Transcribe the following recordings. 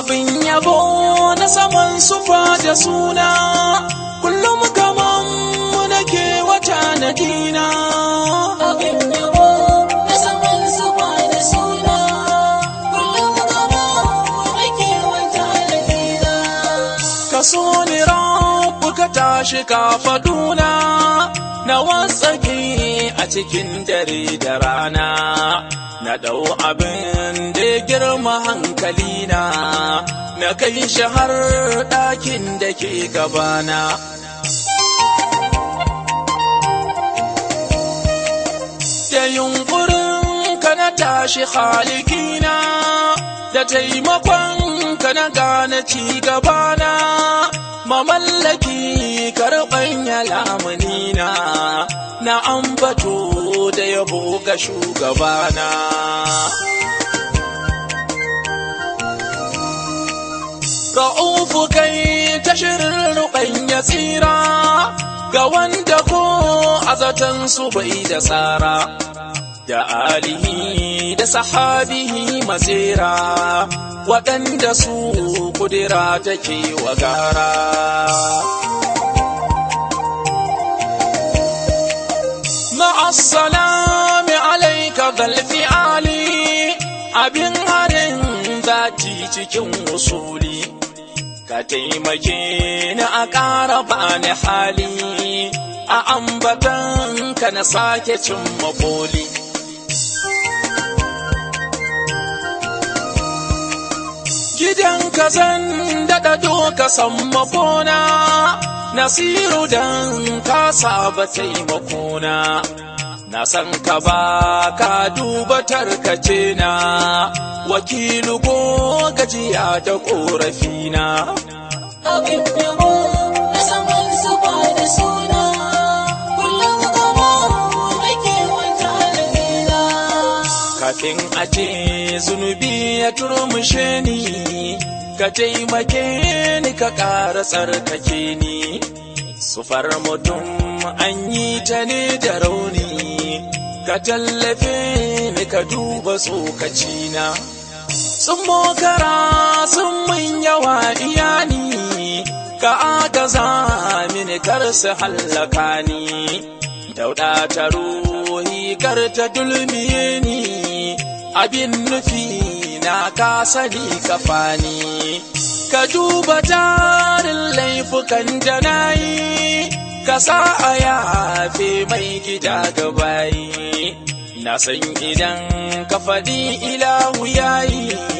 abin yabo na saman sufa da suna kullum gaman mu nake wata na dina abin yabo na saman zuba da suna kullum gaba ake wata da dina ka so ni rabu ka tashi ka faduna na wasaki a cikin dare da rana na ɗau abin da ya girma hankalina na kai shi har ɗakin da ke gabana da yunkurin ka na tashi halikina da taimakon ka na gane ci gabana mamallaki karɓan ya lamunina na ambato da yabo ga shugabana Ra'ufu kai ta shirin ruɓan ya tsira ga wanda ko azatan su bai da tsara da alihi da sahabihi masira waɗanda su kudira take wa gara. Ma'assalami alaika zalfi ali abin harin zati cikin usuli. ka taimake ni a ƙara bani hali a ambatan ka na sake cin maboli. Gidan ka zan daɗa doka sammafona, nasiru dan ka saba taimakona. Na san ka ba ka duba tarkace na, wakilu ko gajiya da ƙorafina. abin yabo na saman zuba da suna kullum gaba ake wata da dina Kafin a ce zunubi ya turmushe ni, ka taimake ni ka ƙara tsarkake ni. Sufar mutum an yi ta ne da rauni, ka tallafe ni ka duba tsokacina. Sun mokara sun mun yawa iyani, ka agaza mini kar su hallaka ni. Dauɗa ta ruhi kar ta dulmiye ni, abin nufi na ka sani ka fani. Ka duba tarin laifukan da na yi, ka sa a yafe mai gida gabayi. Na san idan ka faɗi ilahu yayi,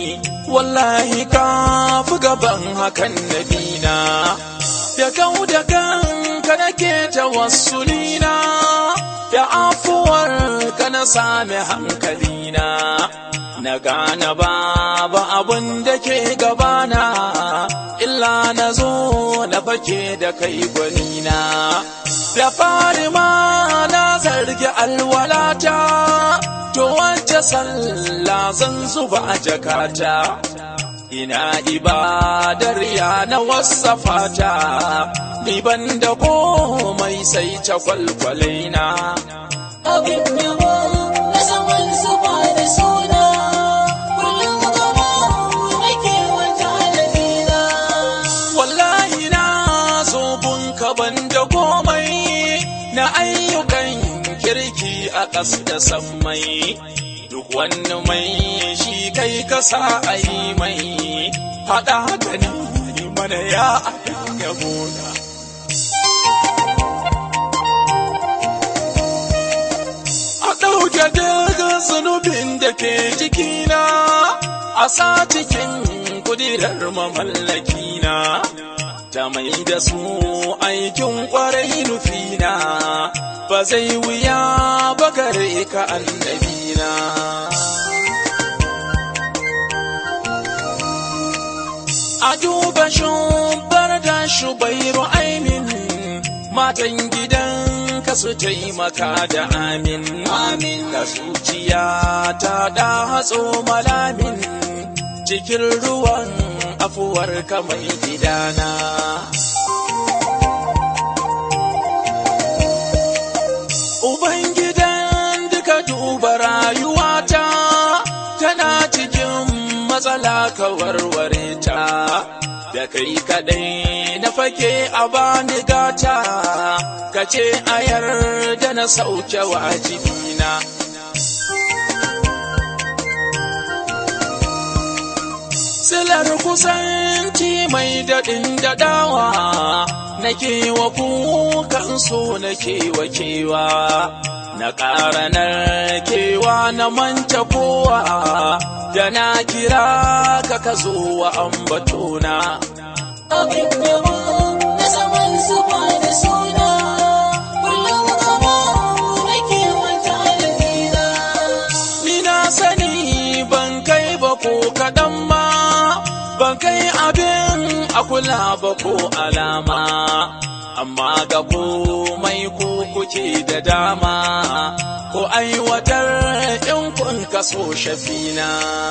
wallahi ka fi gaban hakan nabina. Da kau da kanka nake tawassulina, da afuwar ka na sami hankalina. Na gane babu abun da ke gabana, illa na zo na fake da kai gwanina. Da fari ma na zargi alwalata, to wacce sallah zan zuba a jakata. Ina ibadar ya na wasafata, ni ban da komai sai ta kwalkwalaina. abin yabo na saman zuba da suna kullum gaba ake wata da dina Wallahi na zo bunka ban da komai na ayyukan kirki a ƙas da sammai. Duk wani mai shi kai kasa a yi mai, haɗa haka ne mana ya abin yabona. A ɗauke daga zunubin da ke jikina, a sa cikin kudirar mamallakina, ta mai da su aikin ƙwarai nufina, ba zai wuya ba gare ka annabina. A duba shubar da shubairu aimin matan gidan ka su taimaka da amin amin da zuciya ta da hatso malamin cikin ruwan afuwar ka mai gidana Ubangidan duka duba rayuwata tana cikin matsala ka warware ta da kai kaɗai na fake a bani gata ka ce a yarda na sauke wajibina silar kusanci mai daɗin daɗawa nake wa kukan so nake wa kewa na ƙara kewa na manta kowa da na kira ka ka zo wa ambatona abin yabo na zaman zuba da suna kullum kama nake wata alfina ni na sani ban kai ba ko kaɗan ma ban kai abin a kula ba ko alama amma ga komai ko kuke da dama ko aiwatar in kun kaso shafina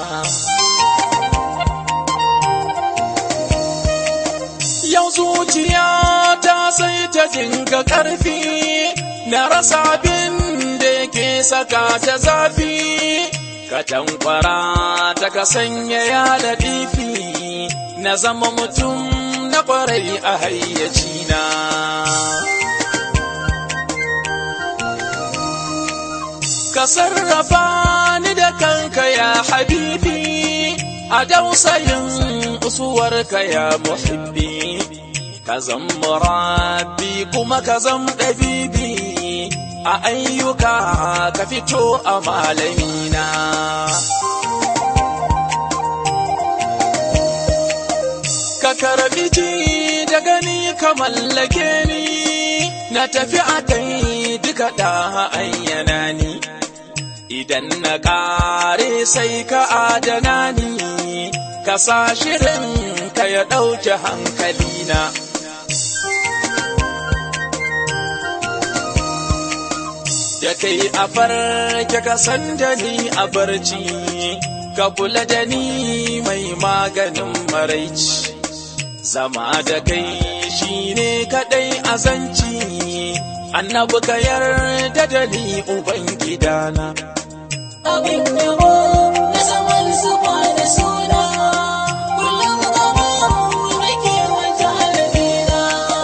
yau zuciya ta sai ta dinga ƙarfi na rasa abin da yake saka ta zafi ka tankwara ta ka sanya ya latifi na zama mutum na ƙwarai a hayyacina ka sarrafa ni da kanka ya habibi a dausayin usuwarka ya muhibbi ka zan murabbi kuma ka zan ɗabibi a ayyuka ka fito a malamina ka karbi ji da gani ka mallake ni na tafi a kai duka da ayyana ni idan na ƙare sai ka adana ni ka sa shirin ka ya ɗauke hankalina da kai a farke ka san da ni a barci ka kula da ni mai maganin maraici zama da kai shine kaɗai azanci annabi ka yarda da ni ubangidana abin yabo na zaman zuba da suna kullum kama nake wata alfina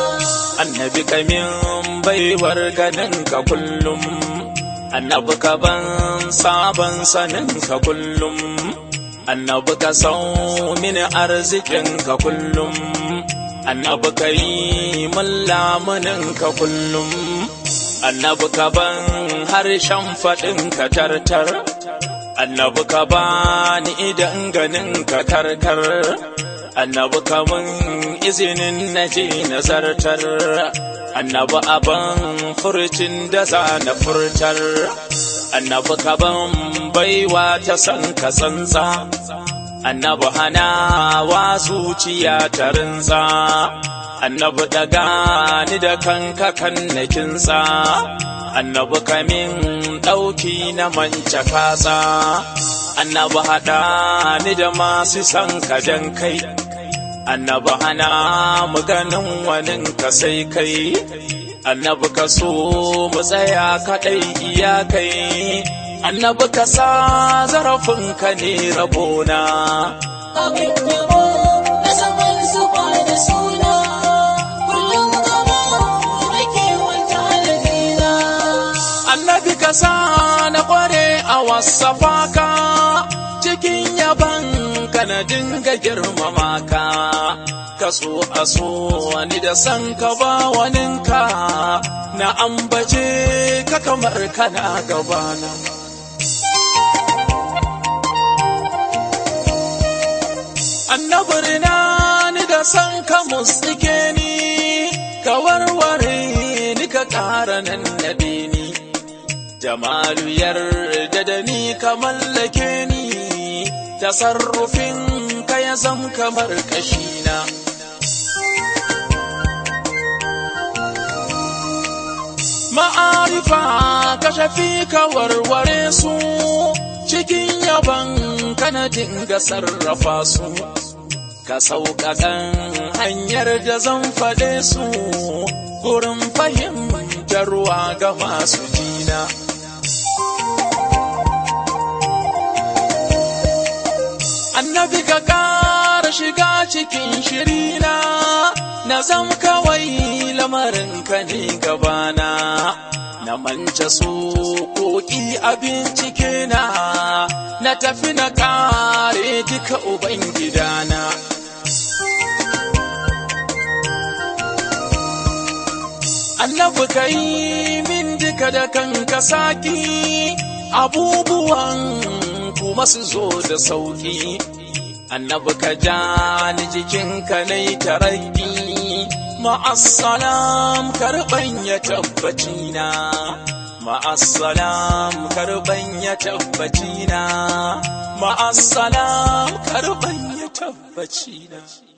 annabi kamin baiwar ganin ka kullum annabi ka ban sabon sanin ka kullum annabi ka sau mini arzikin ka kullum annabi ka yi min lamunin ka kullum annabi ka ban harshen faɗin ka tartar annabi ka ba ni idan ganin ka karkar annabi ka mun izinin na je nazartar annabi aban furcin da za na furtar annabi ka ban baiwa ta san ka tsantsa annabi hana wa zuciya ta rinza annabi daga ni da kanka kan na kinsa annabi kamin ɗauki na manca kasa annabi haɗa ni da masu san ka dan kai annabi hana mu ganin wanin ka sai kai annabi ka so mu tsaya kaɗai iyakai annabi ka sa zarafin ka ne rabona abin yabo na zaman zuba da suna kullum kama nake wata alfina annabi ka sa na kware a wasafa ka cikin yaban ka na dinga girmama ka ka so a so wani da san ka ba waninka na ambace ka kamar kana gabana annabirina ni da san ka mutsike ni ka warware ni ka ƙara nan nabe ni jamalu yarda da ni ka mallake ni tasarrufin ka ya zam kamar kashina ma'arifa ka shafi ka warware su cikin yaban kana dinga sarrafa su ka sauƙaƙan hanyar da zan faɗe su gurin fahimtarwa ga masu jina. Annabi ka ƙara shiga cikin cikin shirina na zam kawai lamarin ka ne gabana na manta su koki a bincike na na tafi na kare duka ubangidana annabi kai min duka da kanka saki abubuwan kuma su zo da sauki annabi ka ja ni jikinka na yi taraki ma'assalam karɓan ya tabbaci na ma'assalam karɓan ya tabbaci na ma'assalam karɓan ya tabbaci na